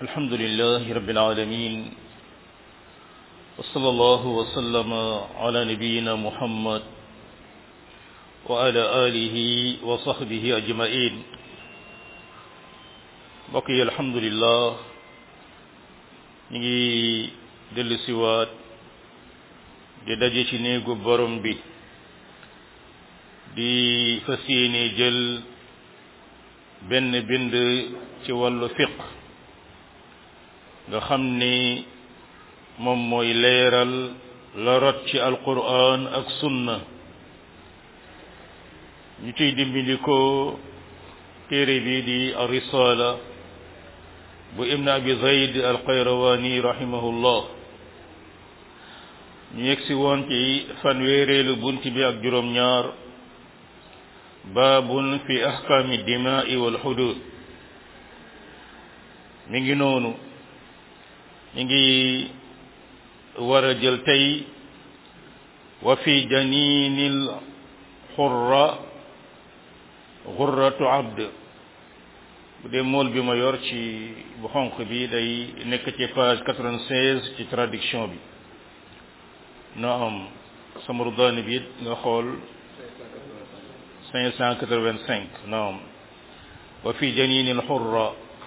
الحمد لله رب العالمين وصلى الله وسلم على نبينا محمد وعلى آله وصحبه أجمعين بقي الحمد لله نجي دل سوات di daje ci néegu borom bi di fas yéene jël benn bind ci wàllu fiq nga xam ni moom mooy leeral la rot ci alquran ak sunna ñu ciy dimbindikoo téere bi di arisala bu ibn abi zayd alqayrawani rahimahullah ñu yegsi woon ci fanweereelu bunt bi ak juróom ñaar baabun fi ahkaami dimaai wal xudud mi ngi noonu mi ngi war a jël tey wa fi janinil xurra xurratu abd bu dee mool bi ma yor ci bu xonq bi day nekk ci page 96 ci traduction bi naam samrudaani bi nga xool 585 naam wa fi janinil xurra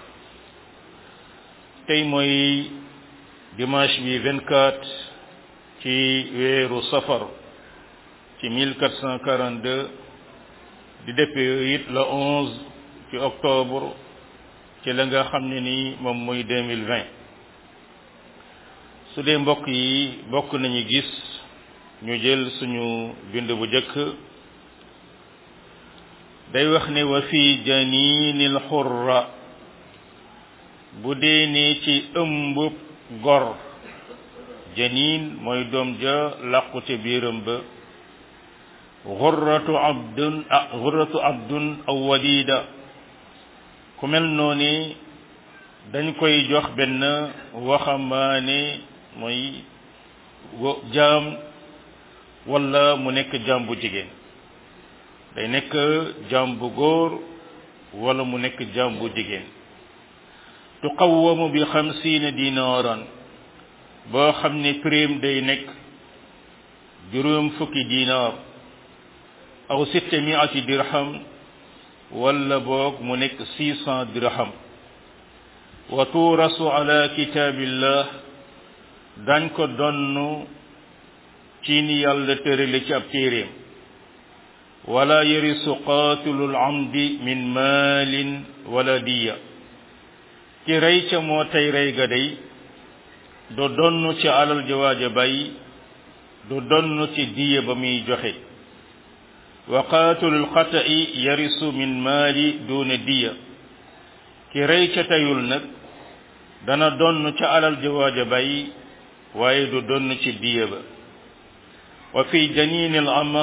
tey mooy dimanche bi 24 ci weeru safar ci 1442 di dëppee it la 11 ci octobre ci la nga xam ne ni moom mooy 2020 su dee mbokk yi bokk nañu gis ñu jël suñu bind bu jëkk day wax ne wa fi janinil xurra bu dee ne ci ëmbub gor janin mooy doom ja làqu ca biiram ba xurratu abdun ah xurratu abdun aw walida ku mel noonu dañ koy jox benn waxambaane mooy jaam wala mu nekk jaam bu jigéen day nekk jaam bu góor wala mu nekk jaam bu jigéen tuqawamu bi xamsiina dinaaran boo xam ne prime day nekk juróom fukki dinaar aw sitta miati dirham wala boog mu nekk six cent dirham wa tuurasu ala kitaabillah dañ ko donn ci ni yàlla tërale ci ab téeréem wala yarisu qatilul amdi min maalin wala diya ki rey ca moo tey rey ga day du donn ci alal jawaaja bay du donn ci diya ba muy joxe wa qatilul xata'i yarisu min maali duna diya ki rey ca teyul nag dana donn ca alal jawaaja bay waaye du donn ci diya ba wa fi janinil ama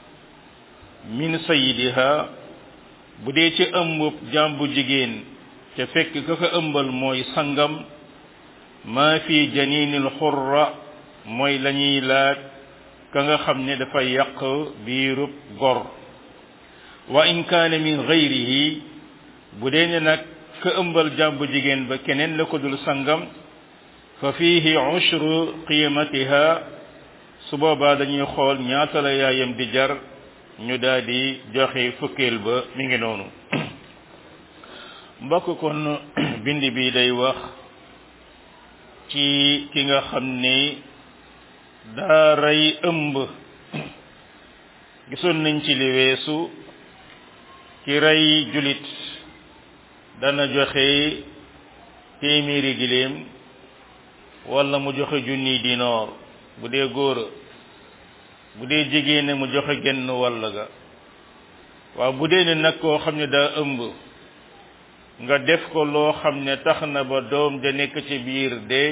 min sayidiha bu dee ci ëmbub jàmbu jigéen ca fekk ka ko ëmbal mooy sangam maa fi janinil xurra mooy la ñuy laaj ka nga xam ne dafa yàq biirub gor wa in kaana min gayrihi bu dee ne nag ka ëmbal jàmbu jigéen ba keneen la ko dul sangam fa fiihi ushru qiimatiha su boobaa dañuy xool ñaata la yaayam di jar ñu daal di joxe fukkeel ba mi ngi noonu mbokk kon bind bi day wax ci ki nga xam ni daa rey ëmb gisoon nañ ci li weesu ki rey julit dana joxe téeméeri giléem wala mu joxe junni dinoor bu dee góor bu dee jigéen mu joxe genn wàll ga waaw bu dee ne nag koo xam ne daa ëmb nga def ko loo xam ne tax na ba doom da nekk ci biir de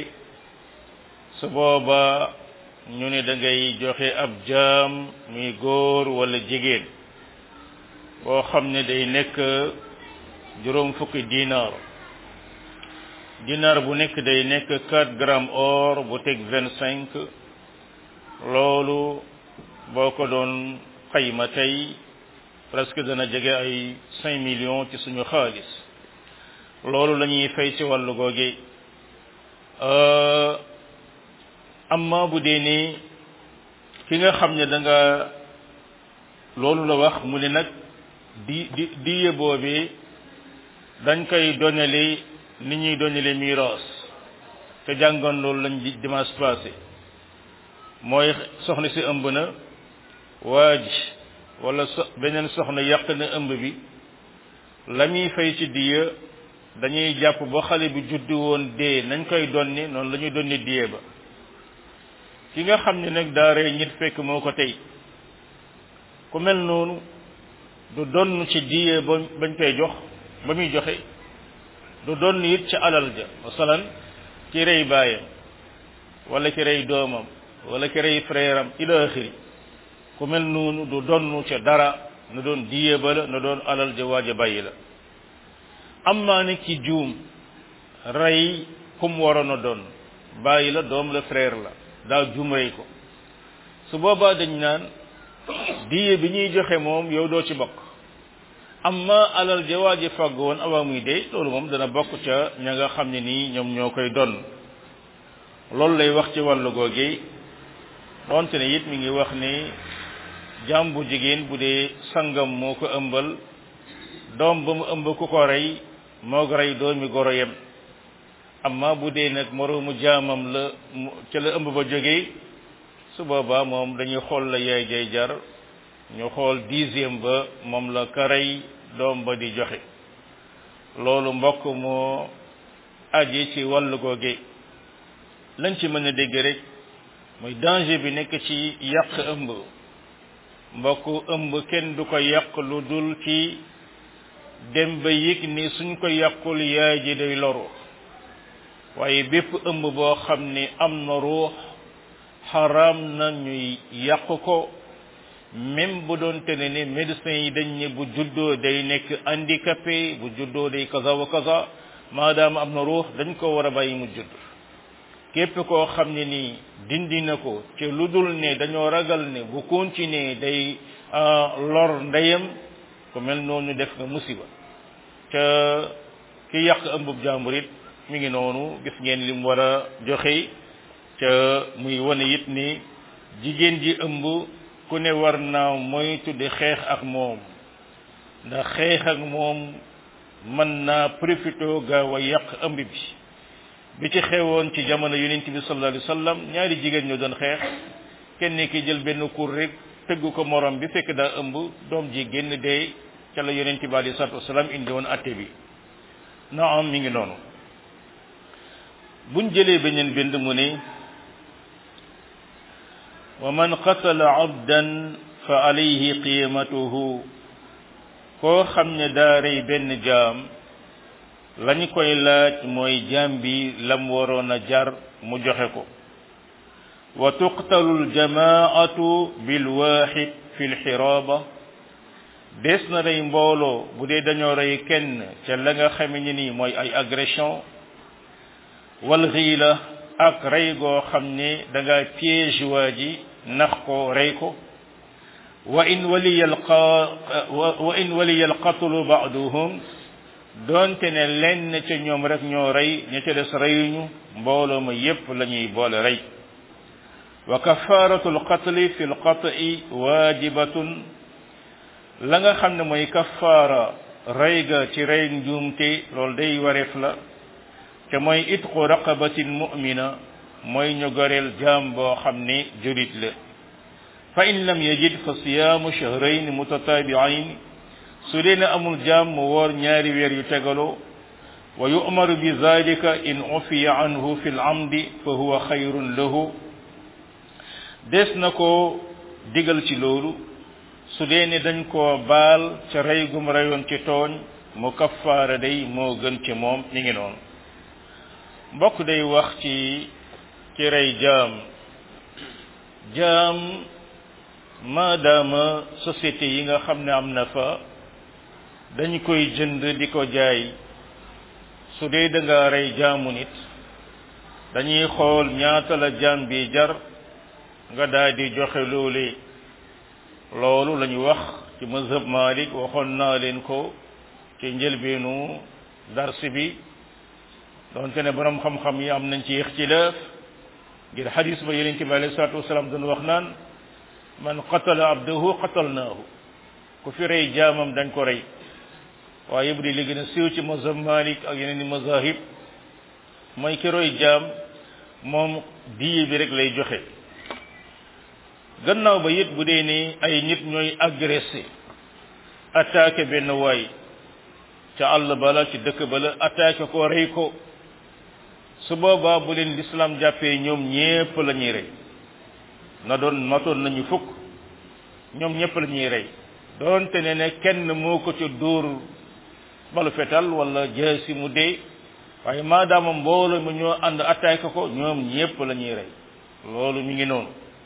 su booba ñu ne da ngay joxe ab jaam muy góor wala jigéen boo xam ne day nekk juróom fukki dinaar dinaar bu nekk day nekk 4 grammes or bu teg 25 loolu boo ko doon xayma tey presque dana jege ay 5 millions ci suñu xaalis loolu la ñuy fay ci wàllu googe amma bu dee ne ki nga xam ne da nga loolu la wax mu ne nag di di diye boobee dañ koy donale ni ñuy donale miiras te jàngoon loolu lañ di dimanche passé mooy soxna si ëmb na waa ji wala so beneen soxna yàq na ëmb bi la muy fay ci diya dañuy jàpp ba xale bi juddu woon dee nañ koy donni noonu la ñuy donni diye ba ki nga xam ne nag daa rey ñit fekk moo ko tey ku mel noonu du donn ci diye ba bañ koy jox ba muy joxe du donn it ci alal ja masalan ki rey baayam wala ki rey doomam wala ki rey frère am ila axiri ku mel noonu du donn ca dara na doon diye ba la na doon alal ja waaj a bàyyi la amma ne ki juum rey kum waroon a doon bàyyi la doom la frère la daa juum rey ko su boobaa dañ naan diye bi ñuy joxe moom yow doo ci bokk amma alal ja waa ji fàgg woon avant muy dee loolu moom dana bokk ca ña nga xam ne nii ñoom ñoo koy donn loolu lay wax ci wàllu googe donte ne it mi ngi wax ni jaam bu jigéen bu dee sangam moo ko ëmbal doom ba mu ëmb ku ko rey moo ko rey doomi goro yem amma bu dee nag moroomu jaamam la ca la ëmb ba jógee su boobaa moom dañuy xool la yaay jay jar ñu xool dixième ba moom la ka rey doom ba di joxe loolu mbokk moo aji ci wàllu googe lañ ci mën a dégg rek mooy danger bi nekk ci yàq ëmb mbokk ëmb kenn du ko yàq lu dul ci dem ba yëg ni suñ ko yàqul yaay ji day loru waaye bépp ëmb boo xam ni am na ruux xaram na ñuy yàq ko même bu doon te ne ni médecins yi dañ ne bu juddoo day nekk handicapé bu juddoo day kaza wa kaza maadaama am na ruux dañ ko war a bàyyi mu judd képp koo xam ne nii dindi na ko ci lu dul ne dañoo ragal ne bu continuer day lor ndeyam ku mel noonu def nga musiba ca ki yàq ëmbub jàmbur it mi ngi noonu gis ngeen li mu war a joxe ca muy wane it ni jigéen ji ëmb ku ne war naa moytu di xeex ak moom ndax xeex ak moom mën naa profité gaaw a yàq ëmb bi bi ci xewoon ci jamono yonent bi sallallahu alayhi wasallam ñaari jigéen ñoo doon xeex kenn ki jël benn kur rek tëgg ko morom bi fekk daa ëmb doom ji génn dee ca la yonent bi alayhi salatu wasallam indi woon atte bi naam mi ngi noonu buñ jëlee beneen bind mu ne wa man qatala abdan fa alayhi qimatuhu koo xam ne daa rey benn jaam lañu koy laaj mooy jaam bi lam waroon a jar mu joxe ko wa tuqtalu aljamaatu bilwaxid fi lxiraaba des na rey mbooloo bu dee dañoo rey kenn ca la nga xame ni nii mooy ay agression wal xiila ak rey goo xam ne da nga piège waa ji nax ko rey ko wa in waliya alqa wa in waliya alqatlu baaduhum doonte ne lenn ca ñoom rek ñoo rey ña ca des reyuñu mbooloo ma yépp la ñuy boole rey wa kafaratu alqatli fi alqat'i waajibatun la nga xam ne mooy kafaara rey ga ci rey njuumte loolu day wareef la te mooy itqu raqabatin mu'mina mooy ñu goreel jaam boo xam ne julit la fa in lam yajid fa siyaamu shahrayn mutatabi'ayn su dee ne amul jaam mu woor ñaari weer yu tegaloo wa yu'maru bi zalika in ufiya anhu fi al-amdi fa huwa xayrun lahu des na ko digal ci loolu su dee ne dañ koo baal ca rey gum reyoon ci tooñ mu kaffaara day moo gën ci moom mi ngi noonu mbokk day wax ci ci rey jaam jaam maadaama société yi nga xam ne am na fa dañ koy jënd di ko jaay su dee da nga rey jaamu nit dañuy xool ñaata la jaam bi jar nga daal di joxe loolee loolu la ñu wax ci mazhab Malik waxoon naa leen ko ci njëlbeenu darsi bi doonte ne borom xam-xam yi am nañ ci ixtilaaf ngir xadis ba yonent bi alayhi salaatu wasalaam doon wax naan man qatala abdahu qatalnaahu ku fi rey jaamam dañ ko rey waaye bu di li gën a siiw ci mazhab Malik ak yeneen i mazahib mooy ki roy jaam moom diye bi rek lay joxe gannaaw ba it bu dee ni ay nit ñooy agressé attaqué benn waay ca àll bala ci dëkk bala attaqué ko rey ko su boobaa bu leen l'islam jàppee ñoom ñépp la ñuy rey na doon matoon nañu fukk ñoom ñépp la ñuy rey doonte ne ne kenn moo ko ca dóor balu fetal wala jaasi mu dee waaye maadaama mbooloo mu ñoo ànd attaqué ko ñoom ñépp la ñuy rey loolu mi ngi noonu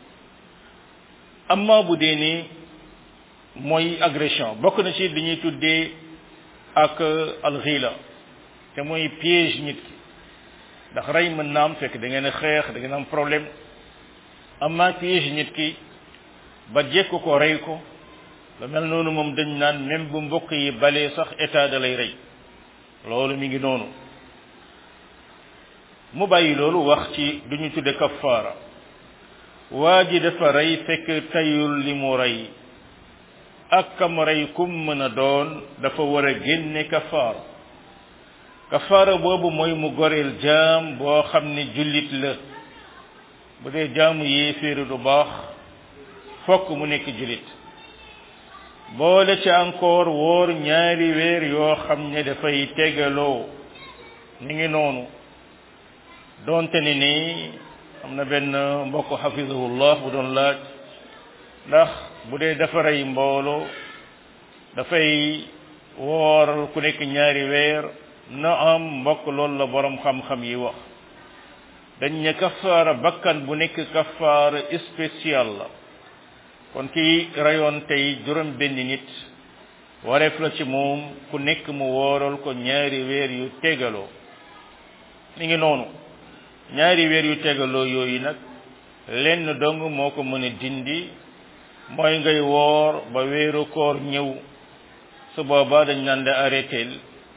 amma bu dee ni mooy agression bokk na ci li ñuy tuddee ak alxila te mooy piège nit ki ndax rey mën na am fekk da ngeen a xeex da ngeen am problème amma piège nit ki ba jekk ko rey ko lu mel noonu moom dañ naan même bu mbokk yi balee sax état da lay rey loolu mi ngi noonu mu bàyyi loolu wax ci du ñu tudde kafaara waa ji dafa rey fekk tayul li mu rey ak kam rey kum mën a doon dafa war a génne kafaara kafaara boobu mooy mu goreel jaam boo xam ne jullit la bu dee jaamu yéeféeri du baax fokk mu nekk jullit boole ci encore woor ñaari weer yoo xam ne dafay tegaloo ni ngi noonu doonte ni nii am na benn mbokk xafizahullah bu doon laaj ndax bu dee dafa rey mbooloo dafay woor ku nekk ñaari weer na am mbokk loolu la borom xam-xam yi wax dañ ne kafaara bakkan bu nekk kafaara spécial la kon kii rayoon tey juróom benn nit wareef la ci moom ku nekk mu wooral ko ñaari weer yu tegaloo mi ngi noonu ñaari weer yu tegaloo yooyu nag lenn dong moo ko mën a dindi mooy ngay woor ba weeru koor ñëw su boobaa dañ naan la arrêté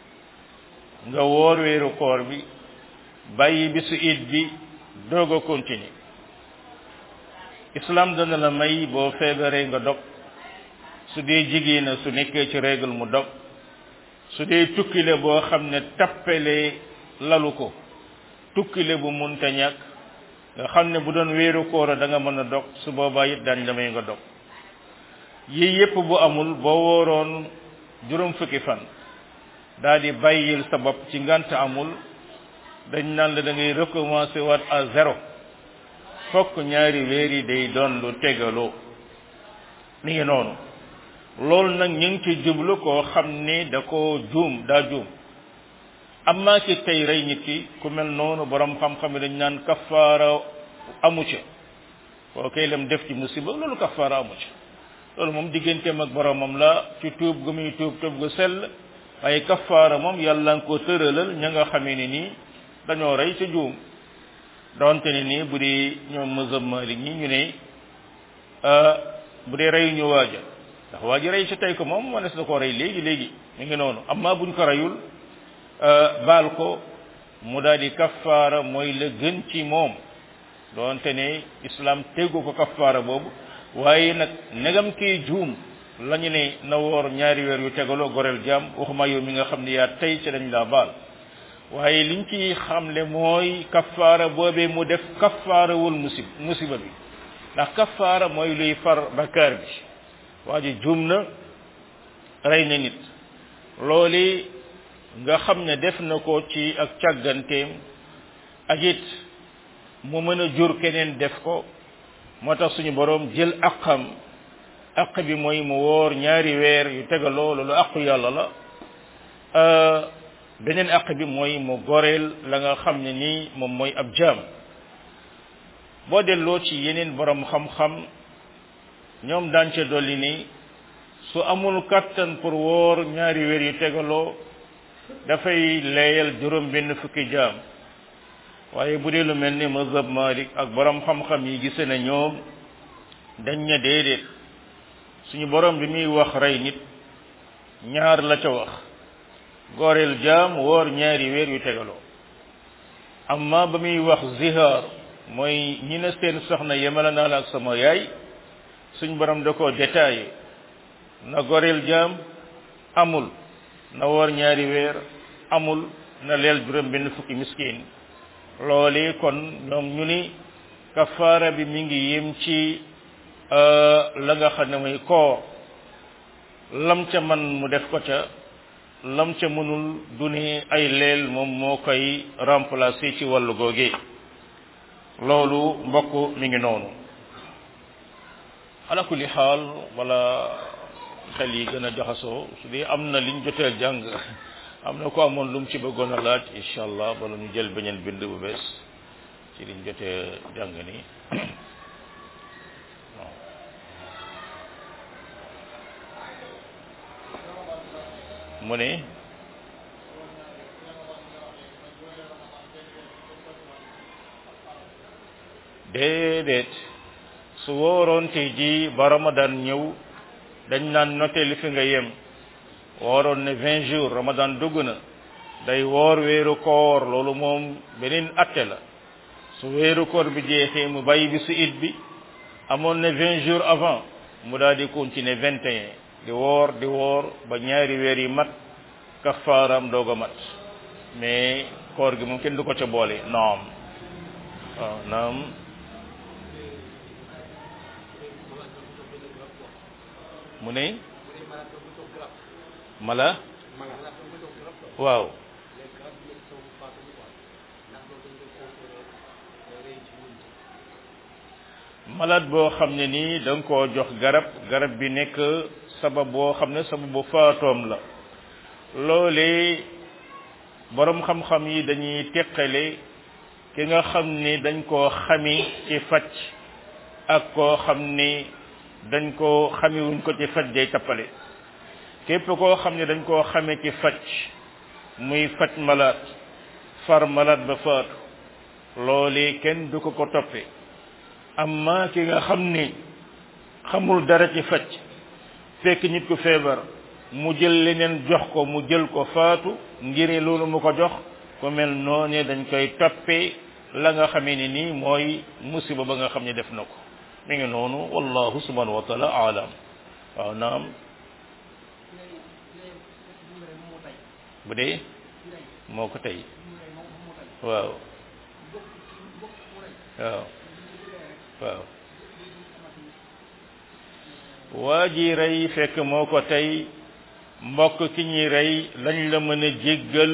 nga woor weeru koor bi bàyyi bisu it bi doog a continuer islam dana la may boo feebaree nga dog su dee jigéen su nekkee ci règle mu dog su dee tukkile boo xam ne tappale lalu ko tukkile bu munta ñàkk nga xam ne bu doon weeru koor da nga mën a dog su boobaa it daañ la may nga dog yii yépp bu amul boo wooroon juróom fukki fan daa di bàyyil sa bopp ci ngant amul dañ naan la da ngay recommencer waat à zéro fokk ñaari weer yi day doon lu tegaloo mi ngi noonu loolu nag ñu ngi ci jublu koo xam ne da ko juum daa juum amma ci tey rey nit ki ku mel noonu borom xam-xam yi dañ naan kafaara amu ca koo koy lam def ci musiba loolu kafaara amu ca loolu moom digganteem ak boromam la ci tuub gu muy tuub tuub gu sell waaye kafaara moom yàlla nga ko tëralal ña nga xamee ne nii dañoo rey ca juum donte ne nii bu dee ñoom mazhab Malik ñi ñu ne bu dee reyu ñu waaja ndax waaji rey ci tey ko moom manes na koo rey léegi léegi mi ngi noonu amma buñ ko reyul baal ko mu daal di kafaara mooy la gën ci moom donte ne islam tegu ko kafaara boobu waaye nag negam kii juum lañu ne na woor ñaari weer yu tegaloo goreel jaam waxuma yow mi nga xam ne yaa tey ci dañ laa baal waaye liñ ci xamle mooy kafaara boobee mu def kafaarawul musib musiba bi ndax kafaara mooy luy far bakkaar bi waa ji juum na rey na nit looli nga xam ne def na ko ci ak càgganteem ak it mu mën a jur keneen def ko moo tax suñu boroom jël aqam aq bi mooy mu woor ñaari weer yu tegaloo loolu aqu yàlla la beneen aq bi mooy mu goreel la nga xam ne nii moom mooy ab jaam boo delloo ci yeneen borom xam-xam ñoom daan ca dolli ni su amul kattan pour woor ñaari weer yu tegaloo dafay leeyal juróom benn fukki jaam waaye bu dee lu mel ni mazhab Malik ak borom xam-xam yi gise na ñoom dañ ne déedéet suñu borom bi muy wax rey nit ñaar la ca wax goreel jaam woor ñaari weer yu tegaloo amma ba muy wax zihaar mooy ñi ne seen soxna yemala naa la ak sama yaay suñ borom da koo détaillé na goreel jaam amul na woor ñaari weer amul na leel juróom benn fukki miskin loole kon ñoom ñu ni kafaara bi mi ngi yem ci la nga xam ne mooy koor lam ca man mu def ko ca lam ca mënul du ni ay leel moom moo koy remplacer ci wàllu googe loolu mbokk mi ngi noonu ala kulli xaal wala xel yi gën a jaxasoo su dee am na liñ joteel jàng am na ko amoon lu mu ci bëggoon a laaj incha allah bala ñu jël beneen bind bu bees ci liñ jotee jàng nii mu ne déedéet su wóoroon tey ji ba ramadan ñëw dañ naan noté li fi nga yem wooroon ne vingt jours ramadan dugg na day woor weeru koor loolu moom beneen atte la su weeru koor bi jeexee mu bàyyi bi su it bi amoon ne vingt jours avant mu daal di continuer vingt et un di woor di woor ba ñaari weer yi mat kafaaram doog a mat mais koor gi moom kenn du ko ca boole naam waaw naam mu ne mala waaw malade boo xam ne nii da nga koo jox garab garab bi nekk sabab boo xam ne sababu faatoom la loolee boroom xam-xam yi dañuy teqale ki nga xam ni dañ koo xami ci faj ak koo xam ni dañ koo xamiwuñ ko ci faj day tappale képp koo xam ne dañ koo xame ci faj muy faj malade far malade ba faatu loolee kenn du ko ko toppe amma ki nga xam ni xamul dara ci faj fekk nit ku feebar mu jël leneen jox ko mu jël ko faatu ngir loolu mu ko jox ku mel noone dañ koy toppee la nga xamee ni nii mooy musiba ba nga xam ne def na ko mi ngi noonu wallahu subhanahu wa taala alam waaw naam bu dee moo ko tey waaw waaw waaw waa ji rey fekk moo ko tey mbokk ki ñuy rey lañ la mën a jéggal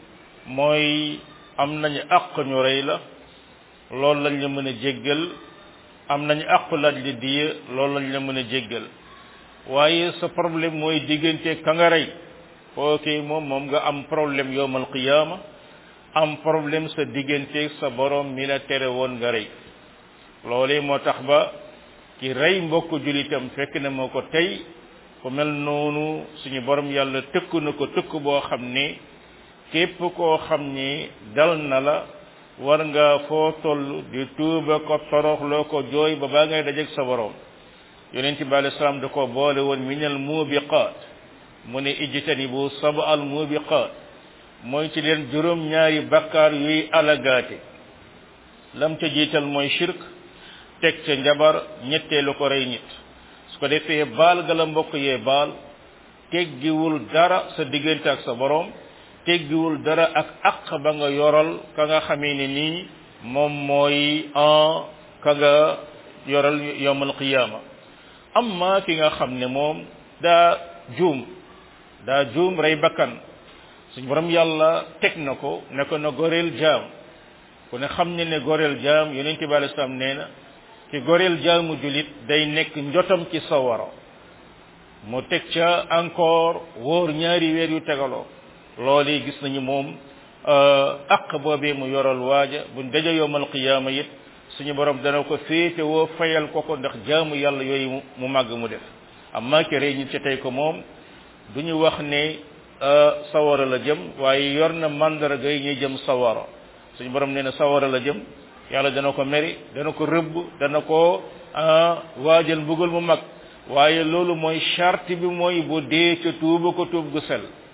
mooy am nañu àq ñu rey la loolu lañ la mën a jéggal am nañu àq laaj li diye loolu lañ la mën a jéggal waaye sa problème mooy diggante ka nga rey kooki moom moom nga am problème yowmal qiyaama am problème sa diggante sa borom mi la tere woon nga rey loolee moo tax ba ki rey mbokk julitam fekk na moo ko tey ku mel noonu suñu borom yàlla tëkk na ko tëkk boo xam ne képp koo xam ni dal na la war nga foo toll di tuuba ko toroxloo ko jooy ba baa ngay dajeeg sa borom yonent bi alei salaam da ko boole woon minal mubiqaat mu ne ijtanibu saba al mubiqaat mooy ci leen juróom ñaari bakkaar yuy alagaate lam ca jiital mooy shirk teg ca njabar ñetteelu ko rey nit su ko defee baal ga la mbokk yee baal teggiwul dara sa diggante ak sa borom teggiwul dara ak aq ba nga yoral ka nga xamee ne nii moom mooy en ka nga yoral yowmal qiyaama amma ki nga xam ne moom daa juum daa juum rey bakkan suñ borom yàlla teg na ko ne ko na goreel jaam ku ne xam ne ne goreel jaam yonent bi alei salaam nee na ki goreel jaamu julit day nekk njotam ci sawara mu teg ca encore wóor ñaari weer yu tegaloo loolu gis nañu moom aq boobee mu yoral waaja buñ daja yowmal qiyaama it suñu borom dana ko féete woo fayal ko ko ndax jaamu yàlla yooyu mu màgg mu def amma ki rey ñi ci tey ko moom du ñu wax ne sawara la jëm waaye yor na mandarga yi ñuy jëm sawara suñu borom nee na sawara la jëm yàlla dana ko meri dana ko rëbb dana ko waajal mbugal mu mag waaye loolu mooy charte bi mooy bu dee ca tuuba ko tuub gu sel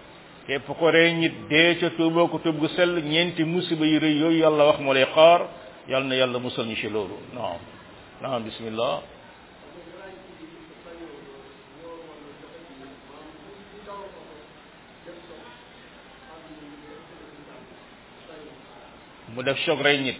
képp ko rey nit dee ca tuuboo ko tuub gu sell ñeenti musiba yu rëy yooyu yàlla wax moo lay xaar yàlla na yàlla musal ñu ci loolu naam naam bismillah mu def choc rey nit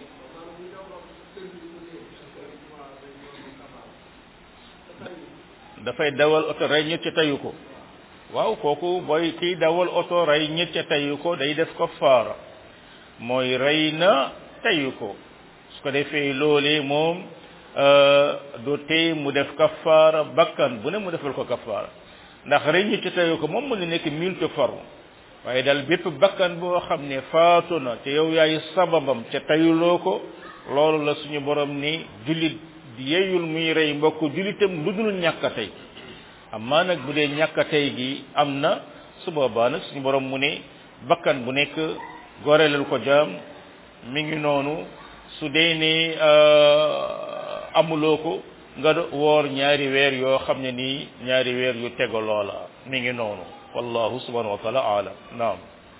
dafay dawal oto rey nit ca tayu ko waaw kooku booy kiy dawal oto rey nit ca tayu ko day def ko faara mooy rey na tayu ko su ko defee loolee moom du tey mu def kafaara bakkan bu ne mu defal ko kafaara ndax rey nit ca tayu ko moom mu ne nekk multe forme waaye daal bépp bakkan boo xam ne faatu na te yow yaay sababam ca tayuloo ko loolu la suñu borom ni jullit yeyul muy rey mbokk jullitam lu dul ñàkk a tey amaa nag bu dee ñàkk a tey gi am na su boobaa nag suñu borom mu ne bakkan bu nekk goreelal ko jaam mi ngi noonu su dee ne amuloo ko nga woor ñaari weer yoo xam ne nii ñaari weer yu tego loola mi ngi noonu wallahu subhanahu wa taala alam naam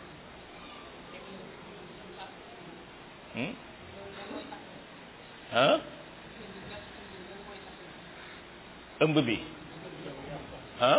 ah ëmb bi ah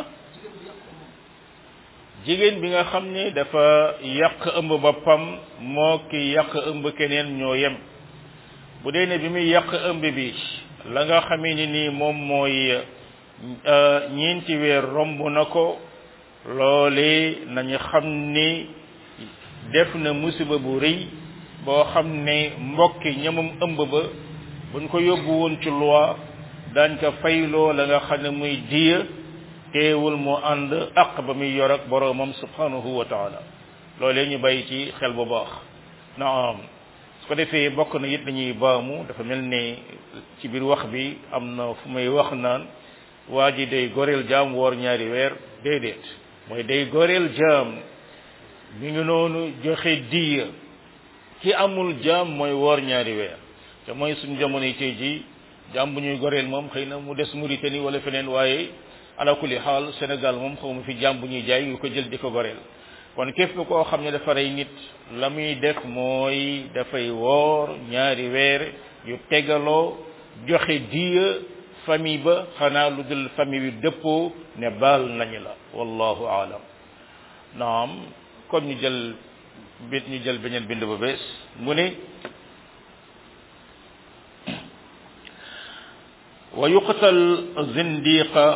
jigéen bi nga xam ne dafa yàq ëmb boppam moo ki yàq ëmb keneen ñoo yem bu dee ne bi muy yàq ëmb bi la nga xamee ni nii moom mooy ñeenti weer romb na ko loole nañu xam ni def na musiba bu rëy boo xam ne mbokki ñamam ëmb ba buñ ko yóbbu woon ci loi daañ ko fayloo la nga xam ne muy diya teewul mu ànd aq ba muy yor ak boroomam subhanahu wa taala loolee ñu bàyyi ci xel bu baax naam su ko defee bokk na it dañuy baamu dafa mel ne ci biir wax bi am na fu may wax naan waa ji day goreel jaam woor ñaari weer déedéet mooy day goreel jaam mi ngi noonu joxe diya ki amul jaam mooy woor ñaari weer te mooy suñu jamono yi tey ji jaam bu ñuy goreel moom xëy na mu des Mauritanie wala feneen waaye ala kulli xaal Sénégal moom xaw ma fi jaam bu ñuy jaay yu ko jël di ko goreel kon képp koo xam ne dafa rey nit la muy def mooy dafay woor ñaari weer yu tegaloo joxe diya famille ba xanaa lu dul famille bi dëppoo ne baal nañu la wallahu aalam naam kon ñu jël bit ñu jël beneen bind ba bees mu ne wa yuqtal zindiqa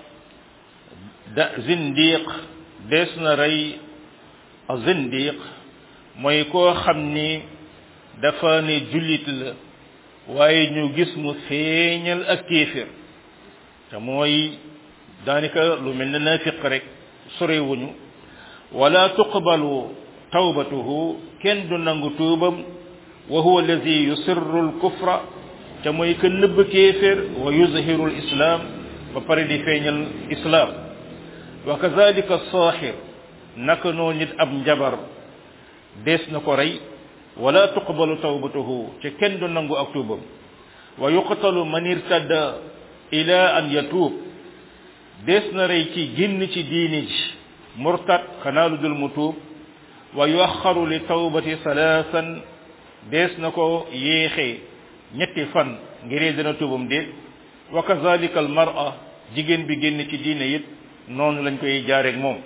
da zindiq dees na rey zindiq mooy koo xam ni dafa ne jullit la waaye ñu gis mu feeñal ak kéefér te mooy daanaka lu mel ne naafiq rek sorewuñu wala tuqbalu tawbatuhu kenn du nangu tuubam wa huwa allazi yusirru al-kufra te mooy que nëbb kéefér wa yuzhiru al-islam ba pare di feeñal islam wa kazalika saaxir naka noo nit ab njabar dees na ko rey wala tuqbalu tawbatuhu te kenn du nangu ak tuubam wa yuqtalu man irtadda ila an yatuub dees na rey ci génn ci diini ji murtad xanaa lu dul mu tuub wa yuaxaru li tawbati salaasan dees na ko yéexee ñetti fan ngir dina tuubam déet wa kazalika al mar'a jigéen bi génn ci diine it noonu lañ koy jaareeg moom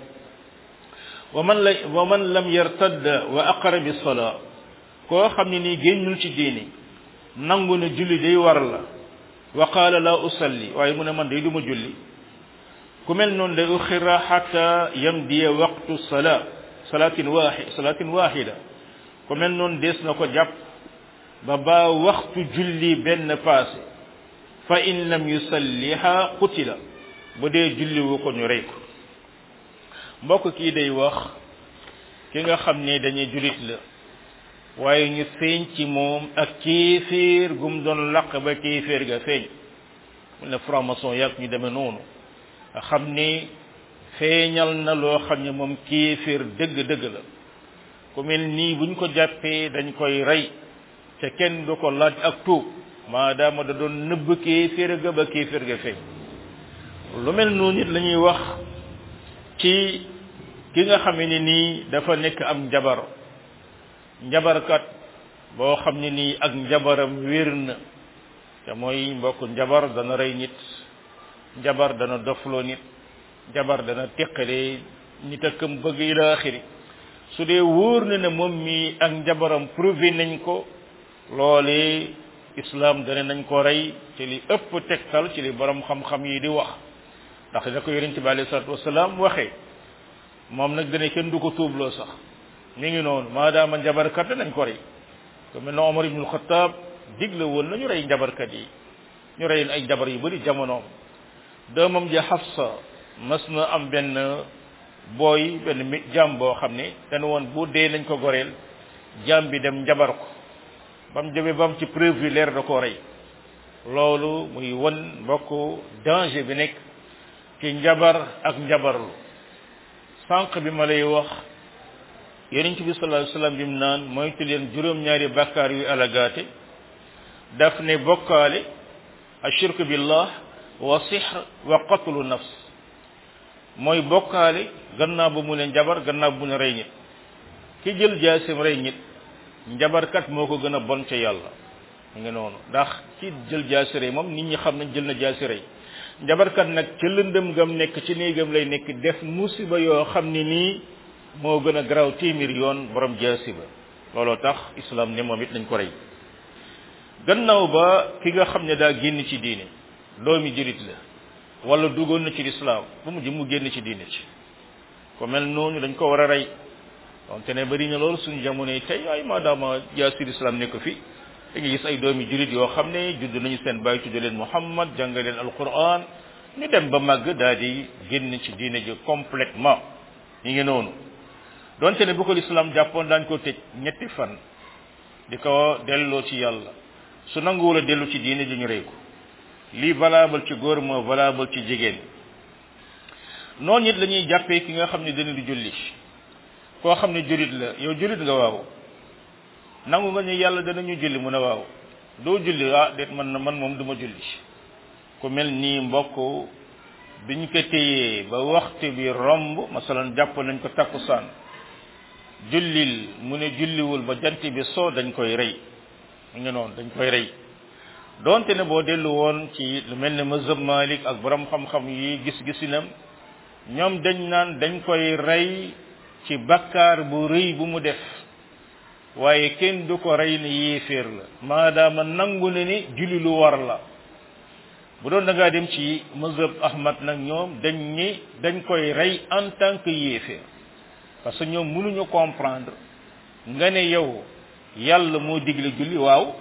wa man la wa man lam yartadda wa aqara bi salaa koo xam ne nii génnul ci diini nangu ne julli day war la wa qaala la usalli waaye mu ne man day duma julli ku mel noonu day uxira xata yamdiya waqtu salaa salaatin waaxi salaatin waaxida ku mel noonu dees na ko jàpp ba ba waxtu julli benn passé fa in lam yusalliha qutila bu dee julli wu ko ñu rey ko mbokk kii day wax ki nga xam ne dañuy jullit la waaye ñu feeñ ci moom ak kéeféer gum doon laq ba kéeféer ga feeñ mu ne franc-maçon yàgg ñu demee noonu nga xam ni feeñal na loo xam ne moom kéeféer dëgg-dëgg la ku mel nii buñ ko jàppee dañ koy rey te kenn du ko laaj ak tuub maadaama da doon nëbb kéeféer ga ba kéeféer ga feeñ lu mel noonu nit la ñuy wax ci ki nga xam ne nii dafa nekk am njabar njabarkat boo xam ne nii ak njabaram wér na te mooy mbokk njabar dana rey nit njabar dana dofloo nit njabar dana teqale nit ak kam bëgg ila axiri su dee wóor na ne moom mi ak njabaram prouvé nañ ko loolee islam dana nañ ko rey ci li ëpp tegtal ci li borom xam-xam yi di wax ndax da ko yonente bi alayhi salatu wasalaam waxee moom nag dana kenn du ko tuubloo sax mi ngi noonu maadaama njabarkat nañ ko rey ko mel na Omar ibnul Xataab digle woon nañu rey njabarkat yi ñu rey ay njabar yu bari jamonoom doomam ja Xafsa mas na am benn booy benn mi jaam boo xam ne dana woon bu dee nañ ko goreel jaam bi dem njabar ko ba mu jëmee ba mu ci preuve leer da koo rey loolu muy won mbokk danger bi nekk ci njabar ak njabarlu sànq bi ma lay wax yonent bi sallallahu alayhi wasallam bi mu naan moytu leen juróom-ñaari bàkkaar yu alagaate daf ne bokkaale ashirku billah wa sihr wa qatlu nafs mooy bokkaale gannaaw ba mu ne njabar gannaaw bu mu ne rey nit ki jël jaasim rey nit njabarkat moo ko gën a bon ca yàlla mu ngi noonu ndax ci jël jaasi rey moom nit ñi xam nañ jël na jaasi rey njabarkat nag ca lëndëm gam nekk ci néegam lay nekk def musiba yoo xam ne nii moo gën a garaaw téeméer yoon borom jaasi ba looloo tax islam ne moom it nañ ko rey gannaaw ba ki nga xam ne daa génn ci diine doomi jurit la wala duggoon na ci lislaam bu mujj mu génn ci diine ci ko mel noonu dañ ko war a rey donte ne bari na loolu suñu jamono yi tey ay maadaama jaasir islam nekk fi da nga gis ay doomi jurit yoo xam ne judd nañu seen bàyyi tudde leen muhammad jàng leen alquran ñu dem ba màgg daal di génn ci diine ji complètement ñi ngi noonu donte ne bu ko lislaam jàppoon daañ ko tëj ñetti fan di ko delloo ci yàlla su nanguwul a dellu ci diine ji ñu rey ko lii valable ci góor moo valable ci jigéen noonu it la ñuy jàppee ki nga xam ne dana di julli koo xam ne jurit la yow jurit nga waaw nangu nga ñu yàlla danañu julli mu ne waaw doo julli ah déet man na man moom duma julli ku mel nii mbokk biñ ko téyee ba waxtu bi romb masalan jàpp nañ ko takkusaan jullil mu ne julliwul ba jant bi soo dañ koy rey mu ngi noonu dañ koy rey donte ne boo dellu woon ci lu mel ne mazhab Malik ak borom xam-xam yi gis-gisinam ñoom dañ naan dañ koy rey ci bakkaar bu rëy bu mu def waaye kenn du ko rey ne yéeféer la maadaama nangu ne ni julli lu war la bu doon da ngaa dem ci mazhab Ahmad nag ñoom dañ ni dañ koy rey en tant que yéeféer parce que ñoom mënuñu comprendre nga ne yow yàlla moo digle julli waaw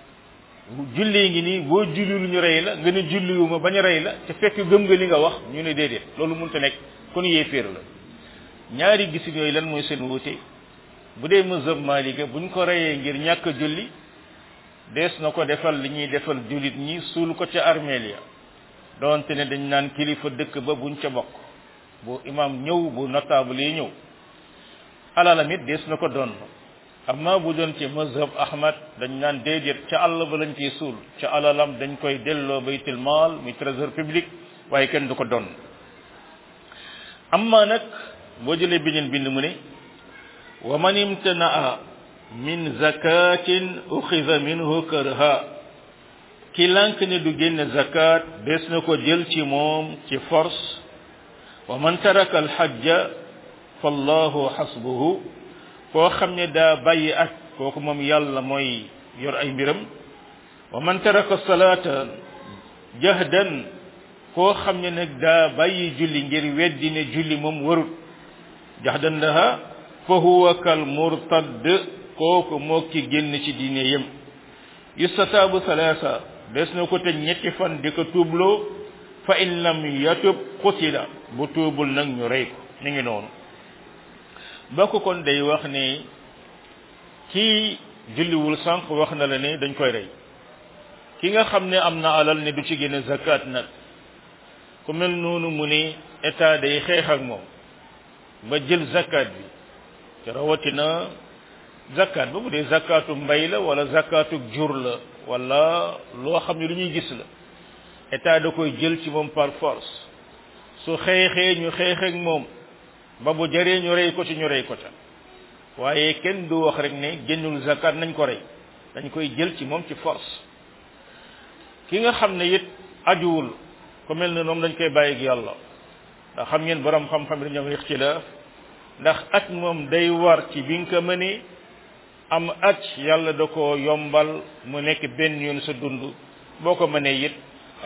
julli ngi nii boo julli lu ñu rey la nga ne julliwuma bañ a rey la te fekk gëm nga li nga wax ñu ne déedéet loolu mënta nekk kon yéeféer la ñaari gisin yooyu lan mooy seen wuute bu dee mazhab malika buñ ko reyee ngir ñàkk julli dees na ko defal li ñuy defal jullit ñi suul ko ca armeel ya doonte ne dañ naan kilifa dëkk ba buñ ca bokk bu imam ñëw bu notable yi ñëw alalam it dees na ko doon amma bu doon ci mazhab ahmad dañ naan déedéet ca àll ba lañ ciy suul ca alalam dañ koy delloo baytul maal muy trésor public waaye kenn du ko doon amma nag boo jëlee beneen bind mu ne wa man imtanaa min zakatin uxida minhu karha ki lànk ne du génne zakat des na ko jël ci moom ci force wa man taraka alxajja fallahu xasbuhu koo xam ne daa bàyyi ak kooku moom yàlla mooy yor ay mbiram wa man taraka salaata jahdan koo xam ne nag daa bàyyi julli ngir weddi ne julli moom warut jahdan laha fa huwa kal murtad kooku moo ki génn ci diine yem yustataabu salaasa des na ko tëj ñetti fan di ko tuubloo fa in lam yatub qutila bu tuubul nag ñu rey ko mi ngi noonu bokk kon day wax ne kii julliwul sànq wax na la ne dañ koy rey ki nga xam ne am na alal ne du ci génne zakat nag ku mel noonu mu ne état day xeex ak moom ba jël zakat bi te rawatina zakat ba bu dee zakatu mbay la wala zakatu jur la wala loo xam ne lu ñuy gis la état da koy jël ci moom par force su xeexee ñu xeex ak moom ba bu jaree ñu rey ko ci ñu rey ko ca waaye kenn du wax rek ne génnul zakat nañ ko rey dañ koy jël ci moom ci force ki nga xam ne it ajuwul ku mel ne moom dañ koy bàyyi ak yàlla ndax xam ngeen borom xam-xam yi dañoo ixtilaaf ndax aj moom day war ci bi nga ko mënee am aj yàlla da ko yombal mu nekk benn yoon sa dund boo ko mënee it